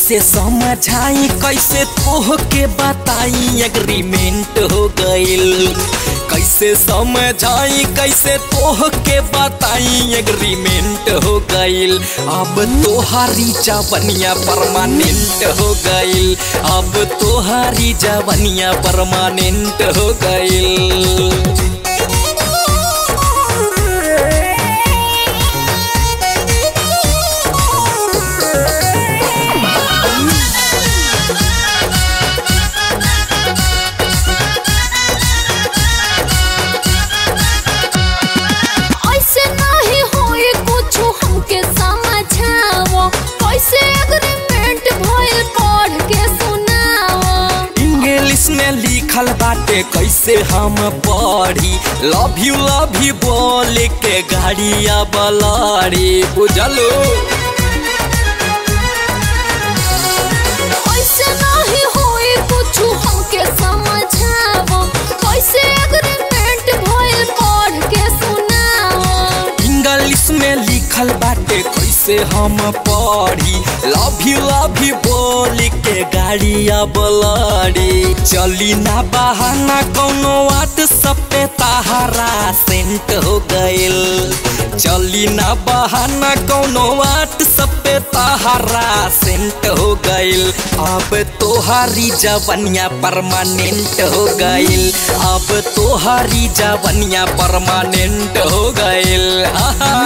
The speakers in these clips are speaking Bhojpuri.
कैसे समझाई कैसे तोह के बताई एग्रीमेंट हो गइल कैसे समझाई कैसे तोह के बताई एग्रीमेंट हो गइल अब तोहारी जवनिया परमानेंट हो गइल अब तोहारी जवनिया परमानेंट हो गइल ऐसे नहीं होए कुछो हमके समझाओ कैसे एग्रीमेंट भइल पढ़ के सुनाओ इंग्लिश में लिखल बाटे कैसे हम पढ़ी लव यू लव यू बोल के गाड़िया बलारी बुझलो ऐसे नहीं होए कुछो हमके समझाओ कैसे एग्रीमेंट भइल पढ़ के सुनाओ इंग्लिश में लिखल बाटे कैसे हम पढ़ी लव यू लव यू बोल के गाड़िया बलारी चली ना बहाना कौनो व्हाट्सएप पे ताहरा सेंट हो गइल चली ना बहाना कौनो व्हाट्सएप पे ताहरा सेंट हो गइल अब तोहारी जवनिया परमानेंट हो गइल अब तोहारी जवनिया परमानेंट हो गइल आहा।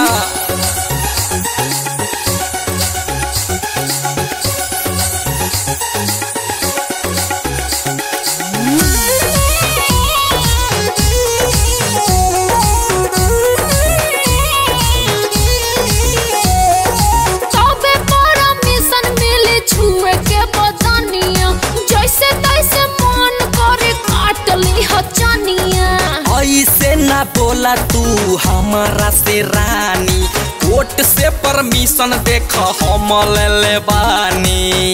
तबे परमिशन मिले छुए के बदनिया जैसे तैसे मन करे काट ली हचनिया ऐसे ना बोला तू हमारा से रानी कोर्ट से परमिशन देख हम ले ले बानी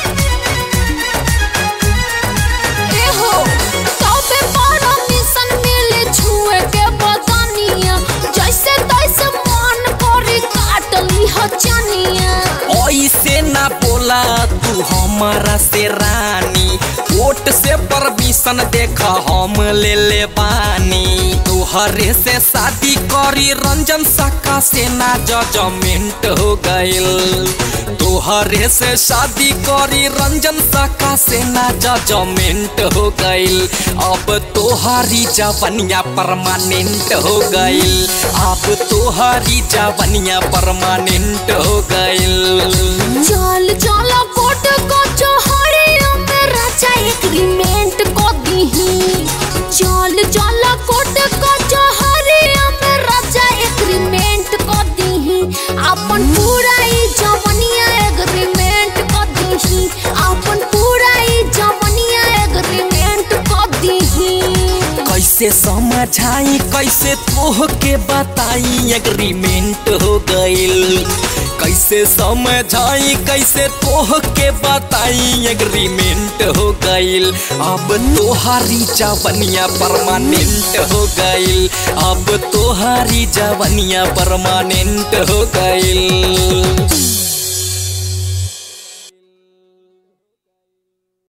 एहो तबे परमिशन मिले छुए के बदनिया जैसे तैसे मन करे काट ली हचनिया ऐसे ना बोला तू हमारा से रानी कोर्ट से परमिशन देख हम ले ले बानी तोहरे से शादी करी रंजन साका से ना जजमेंट हो गइल तोहरे से शादी करी रंजन साका से ना जजमेंट हो गइल अब तोहारी जवनिया परमानेंट हो गइल अब तोहारी जवनिया परमानेंट हो गइल चल चल कोट को चोहरिया में राजा एग्रीमेंट को दीही चल चल कोट को चोहरिया में राजा एग्रीमेंट को दीही अपन पूरा ई जवनिया एग्रीमेंट को दीही अपन पूरा ई जवनिया एग्रीमेंट को दीही कैसे समझाई कैसे तोह के बताई एग्रीमेंट हो गइल कैसे समझाई कैसे तोह के बताई एग्रीमेंट हो गइल अब तोहारी जवनिया परमानेंट हो गइल अब तोहारी जवनिया परमानेंट हो गइल